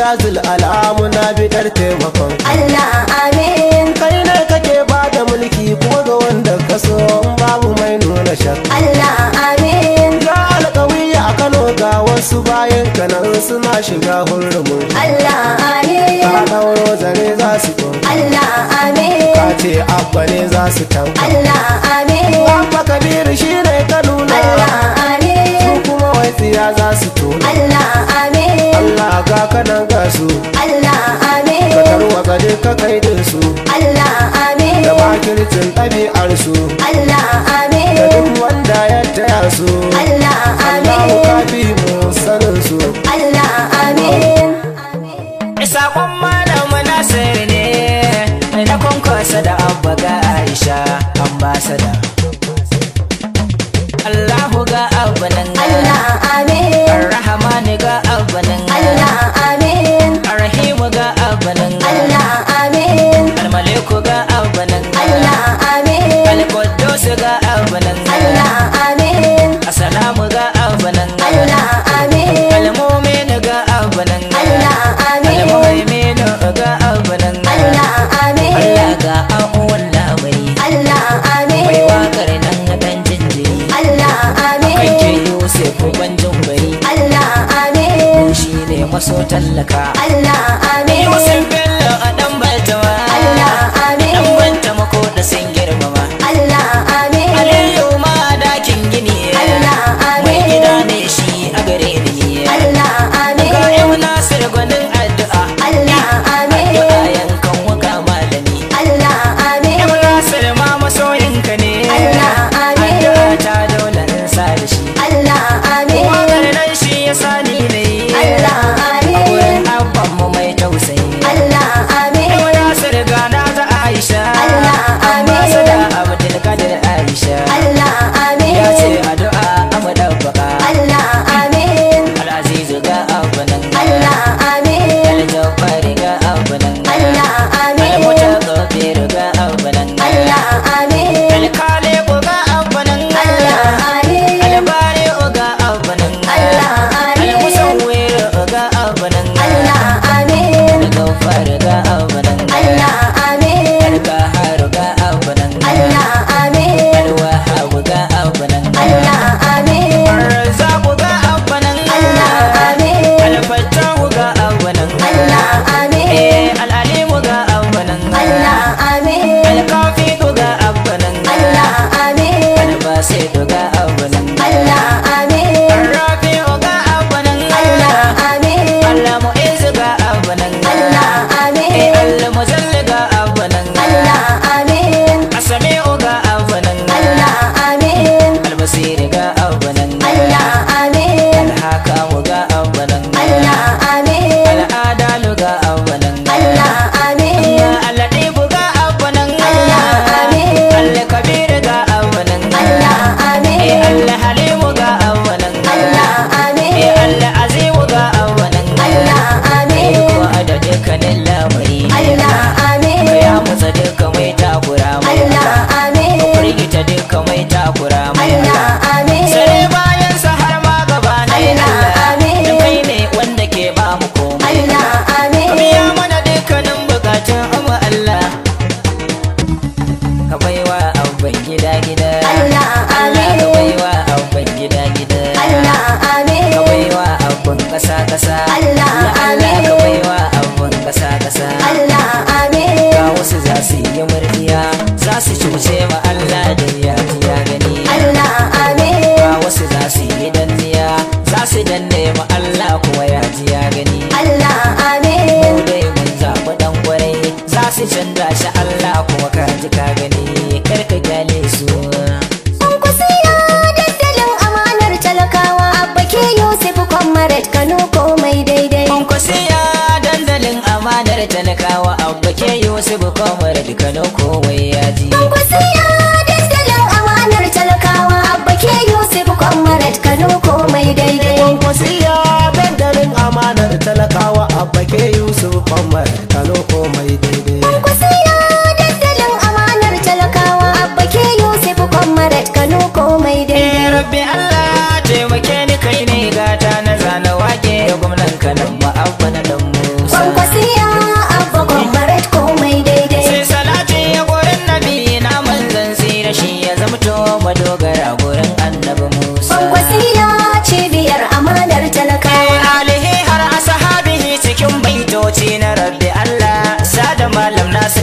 ya zul alamu na bidar taimakon Allah amin kai ne kake ba da mulki kuma ga wanda ka so babu mai nuna shakka Allah amin ya alƙawi a Kano ga wasu bayan kanan suna shiga hurumin Allah ka amin ɗauro zare za su to Allah ka amin ce abba ne za su tanka Allah amin abba kabiru shi ne ka nuna Allah su amin kuma wai tsiya za su tona Allah amin Allah ga kanan ga su Allah ka amin tarwatsa duka kaidin su Allah amin da makircin ɗabi'ar su Allah da amin duk wanda ya taya su Allah Allahu amin kafi mu sanin su Allah amin Sakon malam Nasir ne na kwankwasa da abba ga Aisha ambasada. Allahu ga abba nan Allah amin Ar-Rahmani ga abba nan Allah amin Ar-Rahimu ga abba nan Allah amin Al-Maliku ga abba nan Allah amin Al-Quddus ga abba nan Allah amin Assalamu ga abba nan Allah amin Al-Mu'min ga abba nan Allah amin Al-Muhaimin ga abba nan Allah amin Allah ga abuwan labari Allah mai amin wakar nan na dan jinjiri Allah kanke amin Yusuf banjin bari Allah amin shi ne maso tallaka Allah amin Yusuf Bello a dan baltama Allah dan amin baltama ko da sun girmama Allah amin Aliyu ma dakin gini Allah mai amin gida ne shi a gare ni Allah ga amin yau Nasir gwanin addu'a Allah amin addu'a yankan waka malami Allah amin Yau Nasir ma masoyinka ne Allah amin addu'a ta dole in sa da shi Allah amin Wakar nan shi ya sani ne Allah A wurin amin abban mu mai tausayi Allah amin Yau Nasir gana ta Aisha Allah amin. Ambasada Abdul Kadir Aisha Allah Ya ce amin addu'a amu dabbaka Allah amin Al-Azizu ga abanan Allah amin Al-Jabbari ga abanan Allah amin Al-Mutakabbir ga abanan Allah amin Al-Khaliq ga abanan Allah amin Al-Bari'u ga abanan Allah amin Al-Musawwir ga abanan Allah amin Al-Ghaffar ga abanan Allah amin Al-Qahhar ga abanan Allah amin Al-Wahhab ga abanan Allah amin Ar-Razzaq ga abanan Allah amin Al-Fattah ga abanan Allah amin Eh, Al-Alim ga abanan Allah amin Al-Kafi ga abanan Allah amin Al-Basit ga abanan Allah amin Ar-Rafi ga abanan Allah amin Al-Mu'izz ga abanan Allah Eh, amin Al-Muzall ga abanan Allah amin As-Sami'u ga abanan Allah amin Al-Basir ga abanan Allah amin Al-Hakam ga abanan Allah amin Al-Adalu ga abanan Allah amin Al-Latif ga abanan Allah amin Al-Kabir ga abanan Allah Eh, amin Al-Halim ga abanan Allah Eh, amin Al-Azim ga abanan Allah amin Ko da dukkanin lamari Allah amin Ya mutsa duka mai takura mai Allah amin Firgita duka mai takura mai Allah amin Sare bayan sa har ma gaba na Allah amin. Da kai ne wanda ke ba mu komai Allah amin Biya mana dukkanin bukatun amma Allah Ka baiwa abban gida gida Allah Allah ka amin baiwa abban gida gida Allah amin Ka baiwa abban kasa kasa Allah Allah ka amin. baiwa abban kasa kasa Allah amin Ga wasu za su yi murdiya za su cuce ma Allah da ya ji ya gani Allah amin Ga wasu za su yi danniya za su danne ma Allah kuma ya ji ya gani Allah amin Mu dai mun zaɓi ɗan ƙwarai za su canza shi Allah kuma ka ji ka gani kar ka gyale su Kwankwasiya dandalin amanar talakawa Abba ke Yusuf Kwamarat Kano komai daidai Kwankwasiya dandalin amanar talakawa abba ke Yusuf Komar Kano komai ya ji Kwankwasiya dandalin amanar talakawa Abba ke Yusuf Kwamarat Kano komai daidai wasiya dandalin amanar talakawa abba ke yusuf kwamar kano komai daidai Kwankwasiya dandalin amanar talakawa Abba ke Yusuf Kwamarat Kano komai Eh daidai rabbi Allah taimake ni kai ne gata na zana wake gwamnan kanan ma'abba na danmu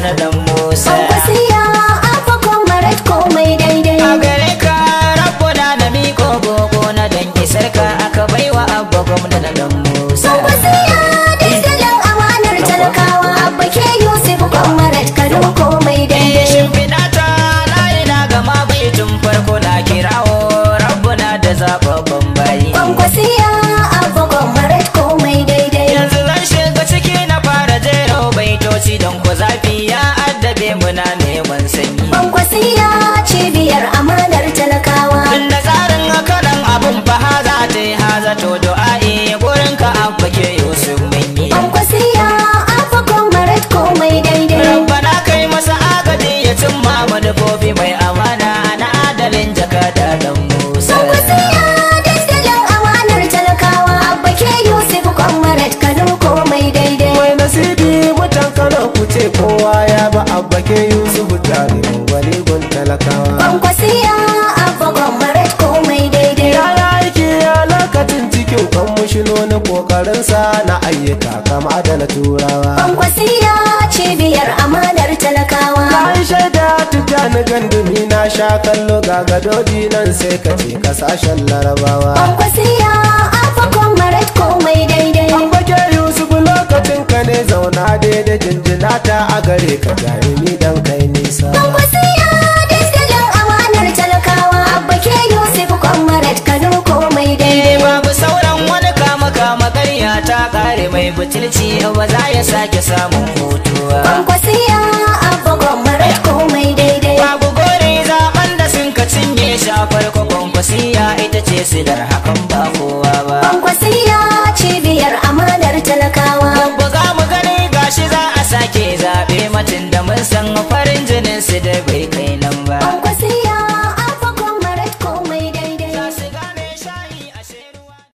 na dan musa Kwankwasiya abba comrade komai daidai a gare ka rabbuna na miko gogo na dan isar ka aka baiwa abba gwamna na dan musa Kwankwasiya dandalin amanar talakawa abba ke Yusuf comrade kano komai daidai shimfiɗa ta layi na gama baitin farko na kirawo rabbuna da zababban bayi Kwankwasiya abba comrade komai daidai yanzu zan shiga ciki na fara jero baitoci don ku zafi ya addabe muna neman sanyi Kwankwasiya cibiyar amanar talakawa tun da tsarin hakanan abun fa haza ta yi haza to du'a'i gurin ka abba ke yusuf mun yi Kwankwasiya abba comrade komai daidai rabbana kai masa agaji ya cimma manufofi mai amana na adalin jakada dan musa Kwankwasiya dandalin amanar talakawa abba ke Yusuf comrade kano komai daidai mai nasibi mutan kano ku ce kowa ya ba abba ke yusuf jarumin wani gun talakawa Kwankwasiya abba comrade komai daidai ya yi aiki a lokacin cikin kan mushinonin kokarinsa na ayyuka kama da na turawa Kwankwasiya cibiyar amanar talakawa ka yi shaida tijjani gandumi na sha kallo ga gadoji nan sai ka ce kasashen larabawa Kwankwasiya abba comrade komai daidai abba ke yusuf lokacin ka ne zauna daidai jinjina ta a gare ka jarumi dan kai nisa Kwankwasiya dandalin amanar talakawa abba ke Yusuf comrade kano komai Eh, daidai babu sauran wani kama kama ƙarya ta ƙare mai butulci ba za ya sake samun hutuwa Kwankwasiya abba comrade komai daidai babu gore zaben da sun ka cinye shafar kwakwasiya ita ce silar hakan ba kowa ba Kwankwasiya cibiyar amanar talakawa buga mu gani gashi za a sake zaɓe matin da mun san farin jini